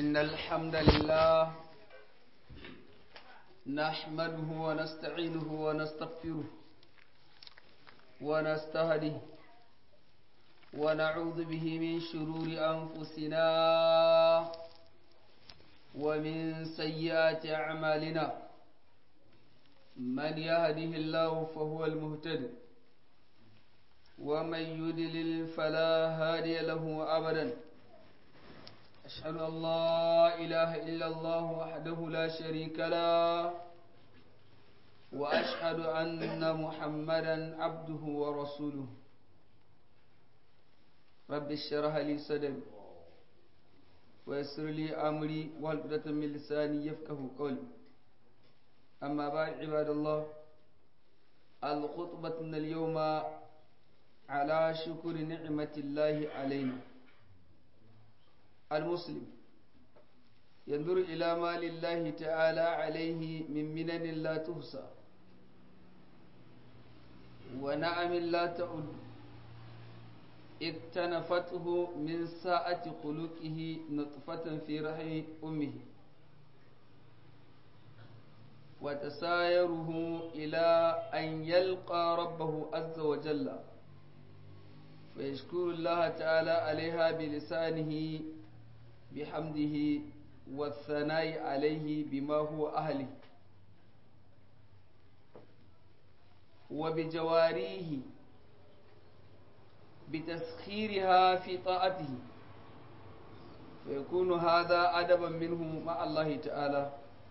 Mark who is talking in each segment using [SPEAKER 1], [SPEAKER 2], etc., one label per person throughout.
[SPEAKER 1] إن الحمد لله نحمده ونستعينه ونستغفره ونستهديه ونعوذ به من شرور أنفسنا ومن سيئات أعمالنا من يهده الله فهو المهتد ومن يدلل فلا هادي له أبدا أشهد أن لا إله إلا الله وحده لا شريك له وأشهد أن محمدا عبده ورسوله رب اشرح لي صدري ويسر لي أمري والقدة من لساني يفقه قولي أما بعد عباد الله الخطبة اليوم على شكر نعمة الله علينا المسلم ينظر إلى ما لله تعالى عليه من منن لا تحصى ونعم لا تعد اكتنفته من ساعة خلقه نطفة في رحم أمه وتسايره إلى أن يلقى ربه عز وجل فيشكر الله تعالى عليها بلسانه بحمده والثناء عليه بما هو أهله وبجواريه بتسخيرها في طاعته فيكون هذا أدبا منه مع الله تعالى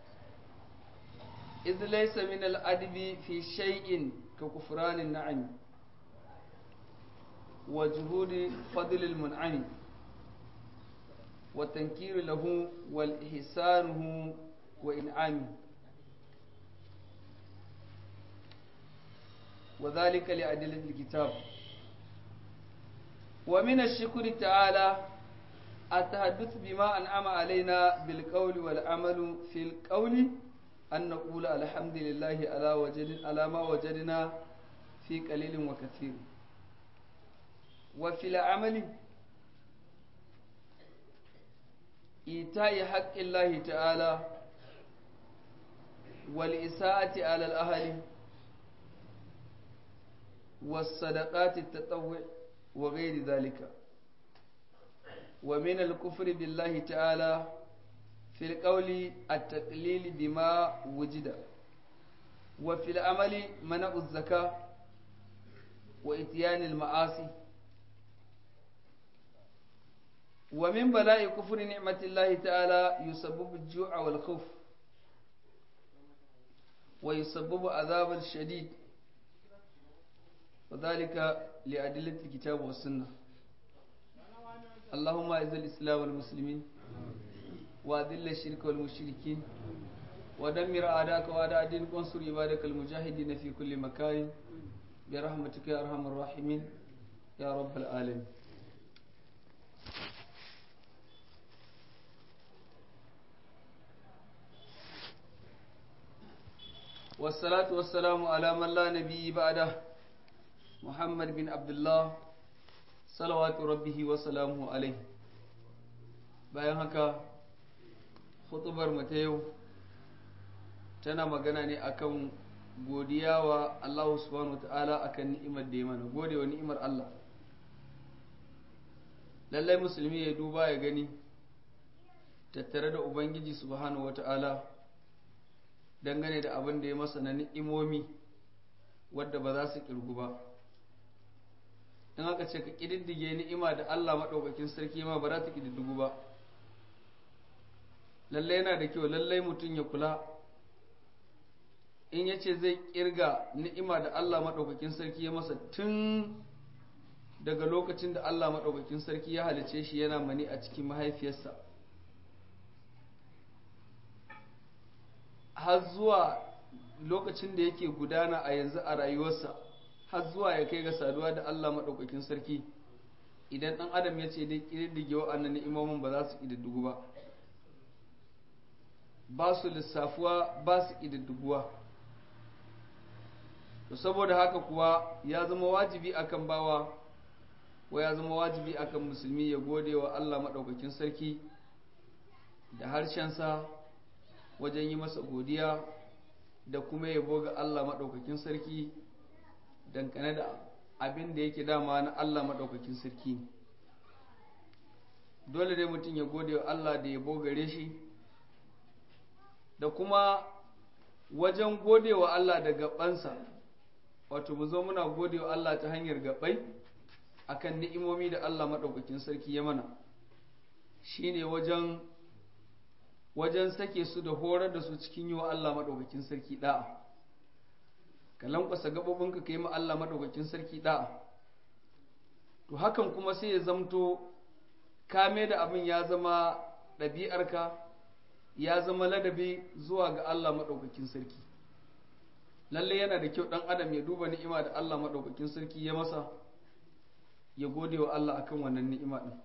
[SPEAKER 1] إذ ليس من الأدب في شيء ككفران النعم وجهود فضل المنعم والتنكير له والإحسانه وإنعامه وذلك لأدلة الكتاب ومن الشكر تعالى التحدث بما أنعم علينا بالقول والعمل في القول أن نقول الحمد لله على, وجد على ما وجدنا في قليل وكثير وفي العمل إيتاء حق الله تعالى والإساءة على الأهل والصدقات التطوع وغير ذلك ومن الكفر بالله تعالى في القول التقليل بما وجد وفي العمل منع الزكاة وإتيان المعاصي ومن بلاء كفر نعمة الله تعالى يسبب الجوع والخوف ويسبب عذاب الشديد وذلك لأدلة الكتاب والسنة اللهم أعز الإسلام والمسلمين وأذل الشرك والمشركين ودمر أعداءك وأعداء دينك وانصر عبادك المجاهدين في كل مكان برحمتك يا أرحم الراحمين يا رب العالمين والصلاة والسلام على من لا نبي بعده محمد بن عبد الله صلوات ربه وسلامه عليه bayan haka hutubar ta yau tana magana ne akan godiya wa Allah subhanahu ta'ala akan ni'imar da ya mana gode wa ni'imar Allah lallai musulmi ya duba ya gani tattare da ubangiji subhanahu ta'ala dangane da abin da ya masa na ni'imomi wadda ba za su kirgu ba in aka ce ka ƙididdige ni'ima da Allah maɗaukakin sarki ma ba za ta ƙididdigu ba lallai yana da kyau lallai mutum ya kula in ya ce zai ƙirga ni'ima da Allah maɗaukakin sarki ya masa tun daga lokacin da Allah maɗaukakin sarki ya halice shi yana mani a cikin mahaifiyarsa har zuwa lokacin da yake gudana a yanzu a rayuwarsa har zuwa ya kai ga saduwa da Allah maɗaukakin sarki idan ɗan adam ya ce dai ƙididdige wa'annan ni'imomin ba za su ƙididdigu ba ba su lissafuwa ba su ƙididdiguwa to saboda haka kuwa ya zama wajibi akan bawa wa ya zama wajibi akan musulmi ya gode wa Allah maɗaukakin sarki da harshensa wajen yi masa godiya da kuma yabo ga Allah maɗaukakin sarki dangane da abin da yake dama na Allah maɗaukakin sarki dole dai mutum ya gode wa Allah da yabo gare shi da kuma wajen gode wa Allah da gabansa wato mu zo muna gode wa Allah ta hanyar gabai akan ni'imomi da Allah maɗaukakin sarki ya mana shine wajen wajen sake su da horar da su cikin yi wa Allah maɗaukakin sarki ɗa'a ka lankwasa gaɓoɓinka ka yi ma Allah maɗaukakin sarki ɗa'a to hakan kuma sai ya zamto kame da abin ya zama ɗabi'arka ya zama ladabi zuwa ga Allah maɗaukakin sarki lalle yana da kyau ɗan adam ya duba ni'ima da Allah maɗaukakin sarki ya masa ya gode wa Allah akan wannan ni'ima ɗin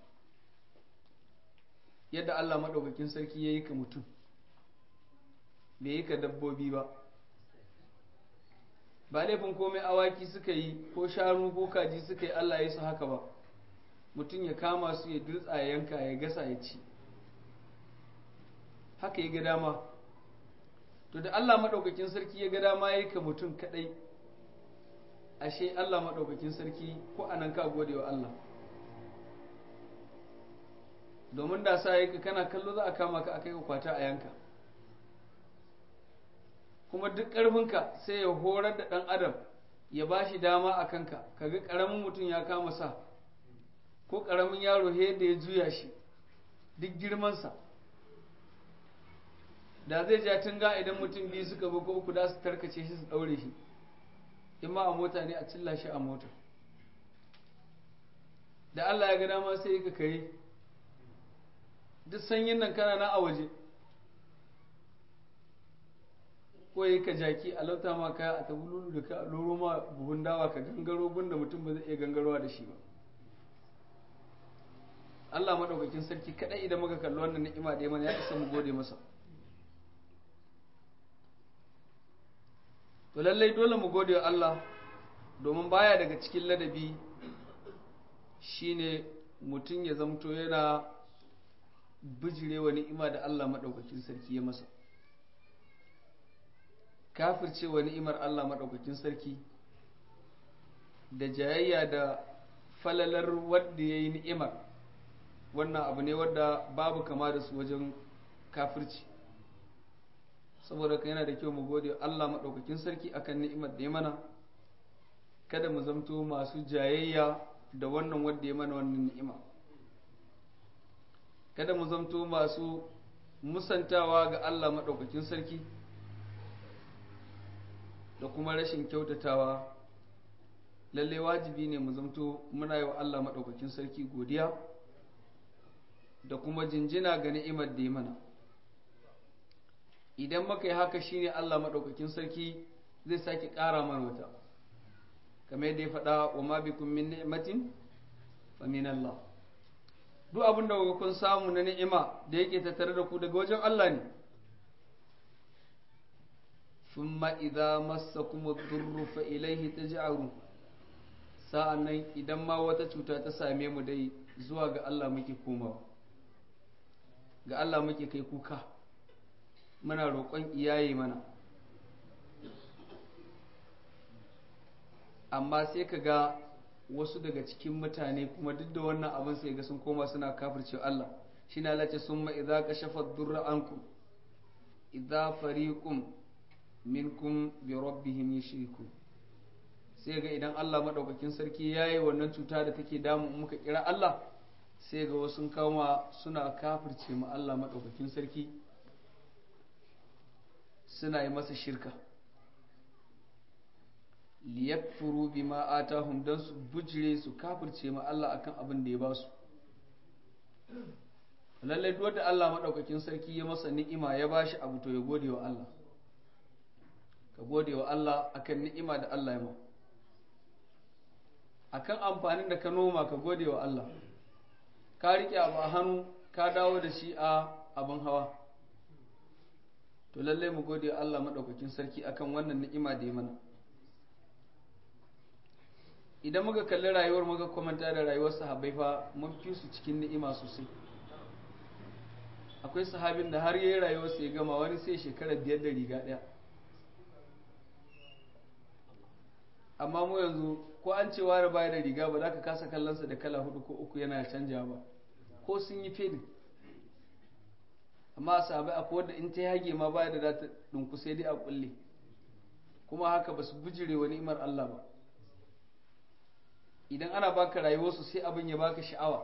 [SPEAKER 1] yadda Allah maɗaukakin sarki ya yi ka mutum bai yi ka dabbobi ba ba laifin komai awaki suka yi ko shanu ko kaji suka yi Allah ya su haka ba mutum ya kama su ya dirtsa ya yanka ya gasa ya ci haka ya ga dama to da Allah maɗaukakin sarki ya ga dama ya yi ka mutum kaɗai ashe Allah maɗaukakin sarki ko anan ka gode wa Allah domin da sa yake kana kallo za a kama ka akai ka kwata a yanka kuma duk ƙarfinka sai ya horar da ɗan adam ya ba shi dama a kanka kaga ƙaramin mutum ya kama sa ko ƙaramin yaro yadda ya juya shi duk girmansa da zai ja tunga idan mutum biyu suka bi ko uku da su tarkace shi su ɗaure shi in ma a mota ne a cilla shi a mota da Allah ya ga dama sai ka kare duk sanyin nan kana na a waje ko yi ka jaki a lauta ma kaya a tabululu da ka loro ma buhun dawa ka gangaro gunda mutum ba zai iya gangarowa da shi ba Allah maɗaukakin sarki kaɗai idan muka kalli wannan ni'ima da ya mana ya isa mu gode masa to lallai dole mu gode wa Allah domin baya daga cikin ladabi shine mutum ya zamto yana bijirewa ni'ima da Allah maɗaukakin sarki ya masa kafircewa ni'imar Allah maɗaukakin sarki da jayayya da falalar wadda ya yi ni'imar wannan abu ne wadda babu kama da su wajen kafirci saboda ka yana da kyau mu gode Allah maɗaukakin sarki akan ni'imar da ya mana kada mu zamto masu jayayya da wannan wadda ya mana wannan ni'ima kada mu zamto masu musantawa ga Allah maɗaukakin sarki da kuma rashin kyautatawa lalle wajibi ne mu zamto muna yi wa Allah maɗaukakin sarki godiya da kuma jinjina ga ni'imar da ya mana idan muka yi haka shine Allah maɗaukakin sarki zai sake ƙara mana wata kamar yadda ya faɗa wa ma bikum min ni'matin fa min Allah duk abin da kun samu na ni'ima da yake tattare da ku daga wajen Allah ne thumma idza massakum ad-durru fa ilayhi taj'arun sa'annan idan ma wata cuta ta same mu dai zuwa ga Allah muke komawa ga Allah muke kai kuka muna roƙon iyaye mana amma sai ka ga wasu daga cikin mutane kuma duk da wannan abin sai ga sun koma suna kafirce Allah shi na lace sun ma idza kashafa durra ankum idza fariqum minkum bi rabbihim yushriku sai ga idan Allah madaukakin sarki yayi wannan cuta da take damu muka kira Allah sai ga wasu kama suna kafirce mu Allah madaukakin sarki suna yi masa shirka liyakfuru bima atahum dan su bujire su kafirce ma Allah akan abin da ya ba su lallai duk da Allah madaukakin sarki ya masa ni'ima ya bashi abu to ya gode wa Allah ka gode wa Allah akan ni'ima da Allah ya ma akan amfanin da ka noma ka gode wa Allah ka rike abu a hannu ka dawo da shi a abin hawa to lallai mu gode wa Allah madaukakin sarki akan wannan ni'ima da ya mana idan muka kalli rayuwar muka kwamanta da rayuwar sahabbai fa mun fi su cikin ni'ima sosai akwai sahabin da har yayi rayuwarsa ya gama wani sai shekara biyar da riga ɗaya amma mu yanzu ko an ce wani baya da riga ba za ka kasa kallonsa da kala hudu ko uku yana canja ba ko sun yi fedin amma a sahabai akwai wadda in ta yage ma baya da za ta ɗinku sai dai a kulle kuma haka ba su bujire wa ni'imar Allah ba idan ana baka rayuwarsu sai abin ya baka sha'awa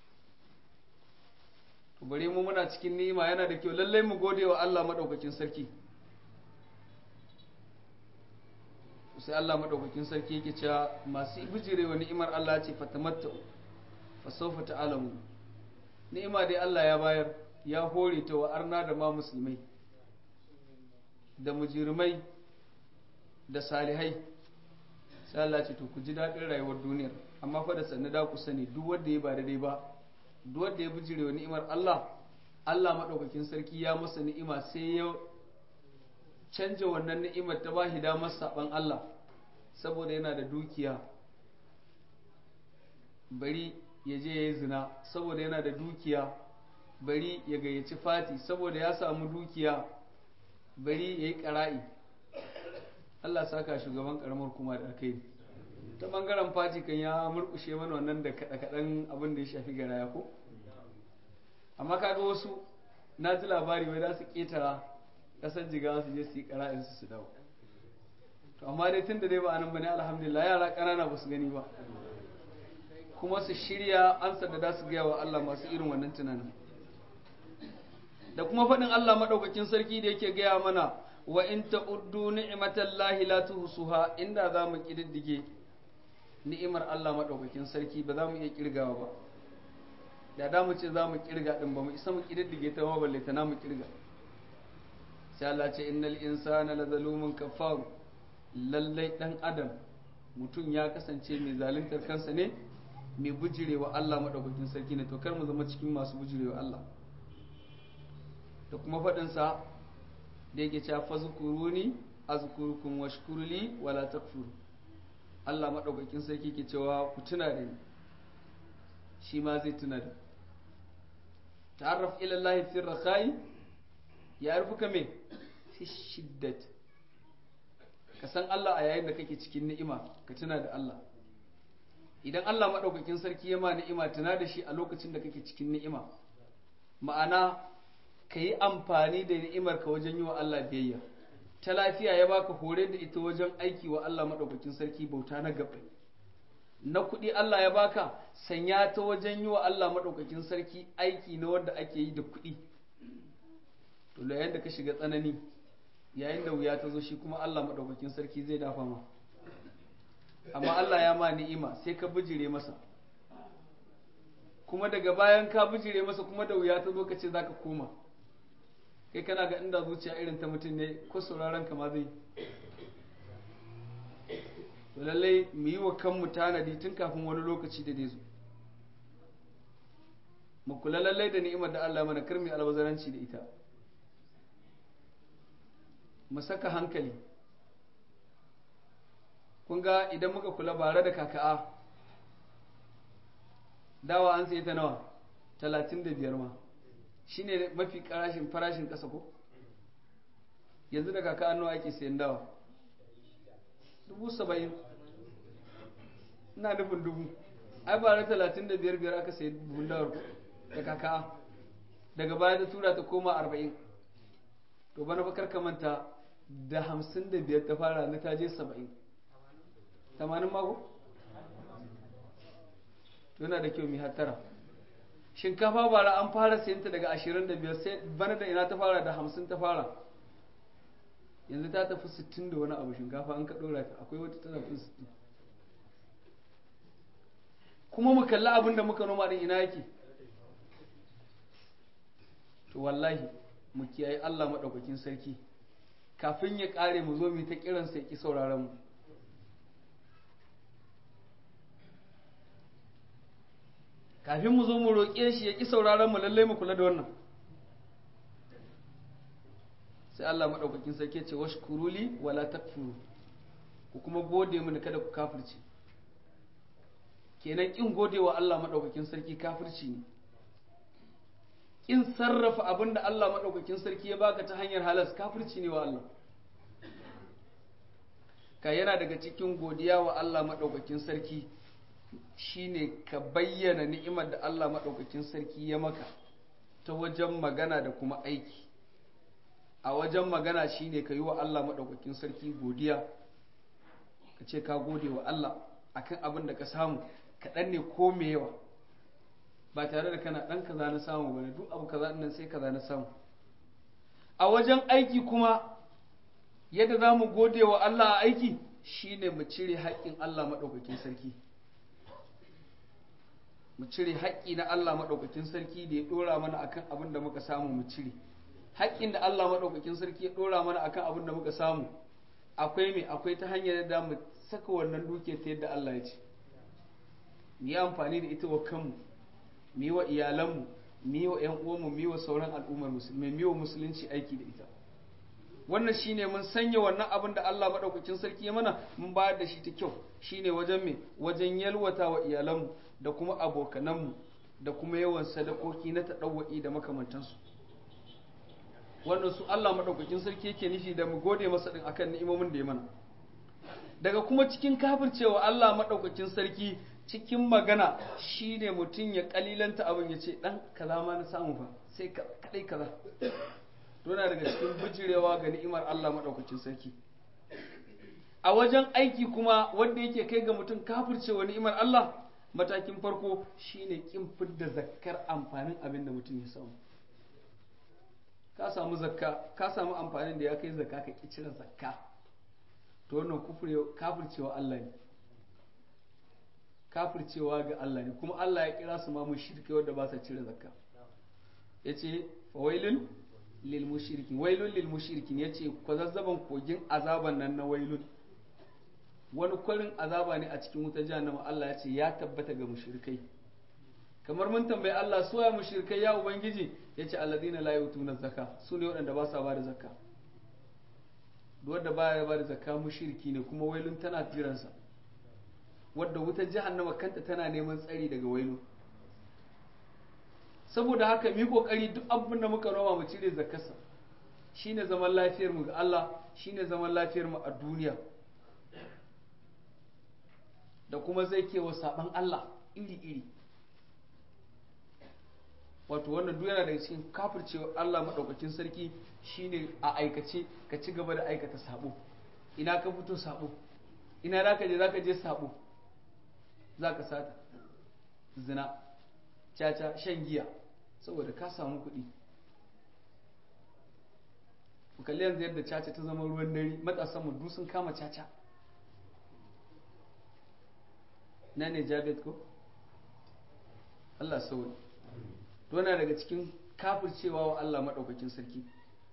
[SPEAKER 1] to bare mu muna cikin ni'ima yana da kyau lallai mu gode wa Allah madaukakin sarki sai Allah madaukakin sarki yake cewa masu bujire wa ni'imar Allah ce fatamatta fa sawfa ta'lamu ni'ima dai Allah ya bayar ya hore ta wa arna da ma musulmai da mujirmai da salihai sai Allah ce to ku ji daɗin rayuwar duniyar amma fa da sannu da ku sani duk wanda ya ba daidai ba duk wanda ya bijire wa ni'imar Allah Allah madaukakin sarki ya masa ni'ima sai ya canja wannan ni'imar ta ba shi damar saban Allah saboda yana da dukiya bari ya je ya yi zina saboda yana da dukiya bari ya gayyaci fati saboda ya samu dukiya bari ya yi ƙara'i Allah saka shugaban karamar kuma da aka yi ta bangaren fati kan ya murkushe mana wannan da kaɗa-kaɗan abin da ya shafi garaya ko amma kaga wasu na ji labari wai za su ƙetara ƙasar jiga su je su yi ƙara'in su su dawo to amma dai tun da dai ba anan bane alhamdulillah yara ƙanana ba su gani ba kuma su shirya ansa da za su gaya wa Allah masu irin wannan tunanin da kuma faɗin Allah maɗaukakin sarki da yake gaya mana wa in ta'uddu ni'matallahi la tuhsuha inda za mu kididdige ni'imar Allah madaukakin sarki ba za mu iya kirgawa ba da da mu ce za mu kirga din ba mu isa mu kididdige ta ma balle ta na mu kirga sai Allah ce innal insana lazalumun kafar lallai dan adam mutum ya kasance mai zaluntar kansa ne mai bujirewa Allah madaukakin sarki ne to kar mu zama cikin masu bujirewa Allah da kuma faɗinsa da yake cewa fazkuruni azkurukum washkurli wala takfur Allah madaukakin sarki ke cewa ku tuna da ni shi ma zai tuna da ta'arraf ila Allah fi rakhai ya arfuka me fi shiddat ka san Allah a yayin da kake cikin ni'ima ka tuna da Allah idan Allah madaukakin sarki ya ma ni'ima tuna da shi a lokacin da kake cikin ni'ima ma'ana ka yi amfani da ni'imar ka wajen yi wa Allah biyayya ta lafiya ya baka hore da ita wajen aiki wa Allah maɗaukakin sarki bauta na gaba na kuɗi Allah ya baka sanya ta wajen yi wa Allah maɗaukakin sarki aiki na wanda ake yi da kuɗi to yayin da ka shiga tsanani yayin da wuya ta zo shi kuma Allah maɗaukakin sarki zai dafa ma amma Allah ya ma ni'ima sai ka bijire masa kuma daga bayan ka bijire masa kuma da wuya ta zo ka ce zaka koma kai kana ga inda zuciya irin ta mutum ne ko sauraron kama zai to lallai mu yi wa kanmu tanadi tun kafin wani lokaci da zai zo mu kula lallai da ni'imar da Allah mana kar mu albazaranci da ita mu saka hankali kun ga idan muka kula bare da kaka'a dawa an sai ta nawa talatin da biyar ma shi ne mafi karashin farashin ƙasa ko yanzu da kaka annuwa ake sayan dawa dubu saba'in ina nufin dubu ai ba na talatin da biyar biyar aka sayi buhun dawar da kaka daga baya ta tura ta koma arba'in to bana bakar kamanta da hamsin da biyar ta fara na taje saba'in tamanin mako to yana da kyau mai hattara shinkafa bara an fara sayanta daga ashirin da biyar sai bana da ina ta fara da hamsin ta fara yanzu ta tafi sittin da wani abu shinkafa an ka ɗora ta akwai wata tana fi sittin kuma mu kalli abin da muka noma din ina yake to wallahi mu kiyaye Allah maɗaukakin sarki kafin ya ƙare mu zo mu ta kiransa ya ƙi sauraron mu kafin mu zo mu roƙe shi ya ƙi sauraron mu lallai mu kula da wannan sai Allah maɗaukakin sarki ce wash kuruli wala takfuru ku kuma gode mini kada ku kafirce kenan ƙin gode wa Allah maɗaukakin sarki kafirci ne kin sarrafa abin da Allah maɗaukakin sarki ya baka ta hanyar halas kafirci ne wa Allah ka yana daga cikin godiya wa Allah maɗaukakin sarki shine ka bayyana ni'imar da Allah maɗaukakin sarki ya maka ta wajen magana da kuma aiki a wajen magana shine ka yi wa Allah maɗaukakin sarki godiya ka ce ka gode wa Allah akan abin da ka samu kaɗan ne ko me yawa ba tare da kana ɗan kaza na samu ba duk abu kaza nan sai kaza na samu a wajen aiki kuma yadda za mu gode wa Allah a aiki shine mu cire haƙƙin Allah maɗaukakin sarki mu cire haƙƙi na Allah maɗaukakin sarki da ya ɗora mana akan abin da muka samu mu cire haƙƙin da Allah maɗaukakin sarki ya ɗora mana akan abin da muka samu akwai me akwai ta hanyar da mu saka wannan dukiyar ta yadda Allah ya ce mu yi amfani da ita wa kanmu mu yi wa iyalanmu mu yi wa ƴan uwanmu mu yi wa sauran al'ummar musulmai mu yi wa musulunci aiki da ita wannan shine mun sanya wannan abin da Allah maɗaukakin sarki ya mana mun bayar da shi ta kyau shine wajen me wajen yalwata wa iyalanmu da kuma abokananmu da kuma yawan sadakoki na taɗawwa'i da makamantansu wannan su Allah maɗaukakin sarki yake nufi da mu gode masa ɗin akan ni'imomin da ya mana daga kuma cikin kafircewa Allah maɗaukakin sarki cikin magana shine mutum ya kalilanta abin ya ce ɗan kaza ma na samu fa sai kaɗai kaza tona daga cikin bijirewa ga ni'imar Allah maɗaukakin sarki a wajen aiki kuma wanda yake kai ga mutum kafircewa ni'imar Allah matakin farko shine kin fidda zakkar amfanin abin da mutum ya samu ka samu zakka ka samu amfanin da ya kai zakka ka ki cire zakka to wannan kafircewa Allah ne kafircewa ga Allah ne kuma Allah ya kira su ma mushrikai wanda ba sa cire zakka yace fawailun lil mushrikin wailun lil mushrikin yace kwazazzaban kogin azaban nan na wailun wani kwarin azaba ne a cikin wuta jahannama Allah ya ce ya tabbata ga mushrikai kamar mun tambayi Allah su ya mushrikai ya ubangiji yace alladina la yutuna zakka su ne waɗanda ba sa ba da zakka duk wanda baya ba da zakka mushriki ne kuma wailun tana tiransa wadda wutar jahannama kanta tana neman tsari daga wailu saboda haka mu yi kokari duk abin da muka noma mu cire zakarsa shine zaman lafiyar mu ga Allah shine zaman lafiyar mu a duniya da kuma zai kewa saban Allah iri iri wato wannan duk yana daga cikin kafircewa Allah madaukakin sarki shine a aikace ka ci gaba da aikata sabo ina ka fito sabo ina zaka je zaka je sabo zaka sata zina caca shan giya saboda ka samu kuɗi ku kalli yanzu yadda caca ta zama ruwan dare matasan mu sun kama caca na ne jabet ko Allah sauri to na daga cikin kafircewa wa Allah maɗaukakin sarki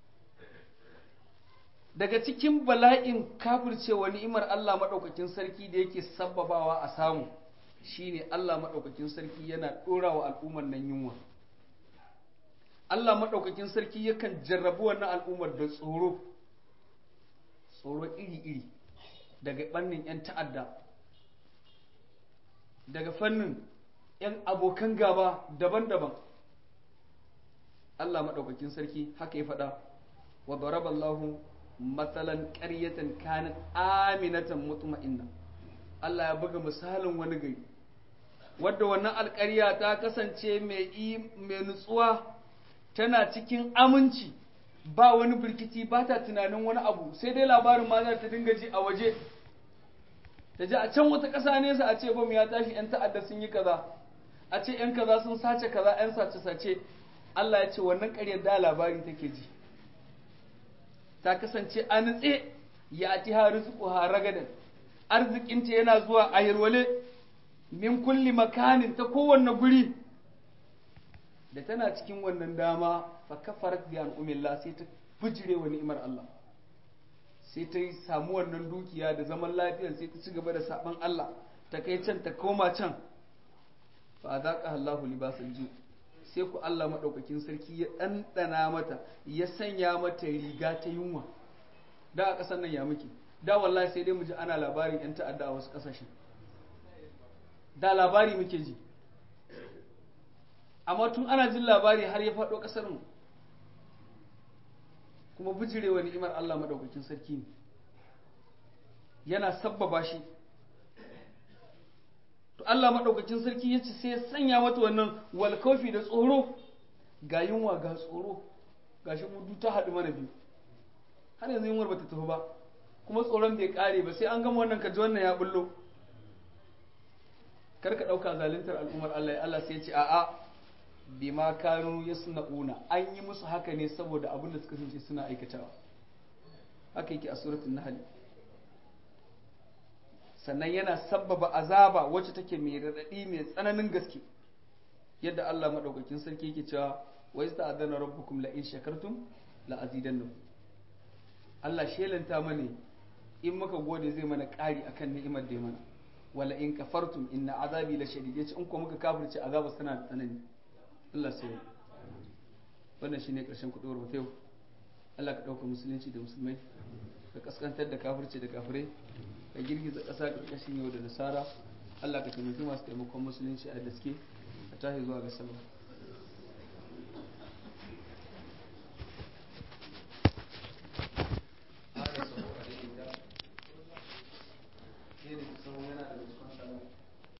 [SPEAKER 1] daga cikin bala'in kafircewa ni'imar Allah maɗaukakin sarki da yake sabbabawa a samu shine Allah maɗaukakin sarki yana ɗora wa al'ummar nan yunwa Allah maɗaukakin sarki yakan jarrabu wannan al'ummar da tsoro tsoro iri-iri daga ɓannin 'yan ta'adda daga fannin 'yan abokan gaba daban-daban Allah maɗaukakin sarki haka ya faɗa wa daraballahu matsalan ƙaryatan kanat aminatan mutma'inna Allah ya buga misalin wani gari wadda wannan alƙarya ta kasance mai nutsuwa tana cikin aminci ba wani birkici ba ta tunanin wani abu sai dai labarin ma za ta dinga ji a waje ta ji a can wata ƙasa nesa a ce bam ya tashi 'yan ta'adda sun yi kaza a ce 'yan kaza sun sace kaza 'yan sace-sace Allah ya ce wannan ƙaryar da labari take ji ta kasance a nutse ya ti ha rizqu ha ragadan arzikinta yana zuwa a yarwale min kulli makanin ta kowanne guri da tana cikin wannan dama fa kafarat bi an'umillah sai ta bujire wa ni'imar Allah sai ta samu wannan dukiya da zaman lafiya sai ta ci gaba da saban Allah ta kai can ta koma can fa zaqa Allahu libasal ju sai ku Allah madaukakin sarki ya dandana mata ya sanya mata riga ta yunwa da a ƙasar nan ya muke da wallahi sai dai mu ji ana labarin yan ta'adda a wasu ƙasashen da labari muke ji amma tun ana jin labari har ya faɗo ƙasar mu kuma bijirewa ni'imar Allah madaukakin sarki ne yana sabbaba shi to Allah madaukakin sarki ya ce sai ya sanya mata wannan walkofi da tsoro ga yunwa ga tsoro ga shi mudu ta haɗu mana biyu har yanzu yunwar bata tafi ba kuma tsoron bai ƙare ba sai an gama wannan kaji wannan ya bullo kar ka ɗauka zaluntar al'ummar Allah ya Allah sai ya ce a'a bima kanu yasna'una an yi musu haka ne saboda abin da suka kasance suna aikatawa haka yake a suratul nahl sannan yana sabbaba azaba wacce take mai radadi mai tsananin gaske yadda Allah madaukakin sarki yake cewa wa ista'adana rabbukum la in shakartum la azidannakum Allah shelanta mana in muka gode zai mana ƙari akan ni'imar da ya mana wala in kafartum inna azabi la shadid yace in ko muka kafirce azaba tana da tsanani Allah sai wannan shine karshen kuduwar mu yau Allah ka dauka musulunci da musulmai ka kaskantar da kafirci da kafirai ka girgiza ƙasa ƙarƙashin yau da nasara Allah ka taimaki masu taimakon musulunci a gaske ka tashi zuwa ga sallah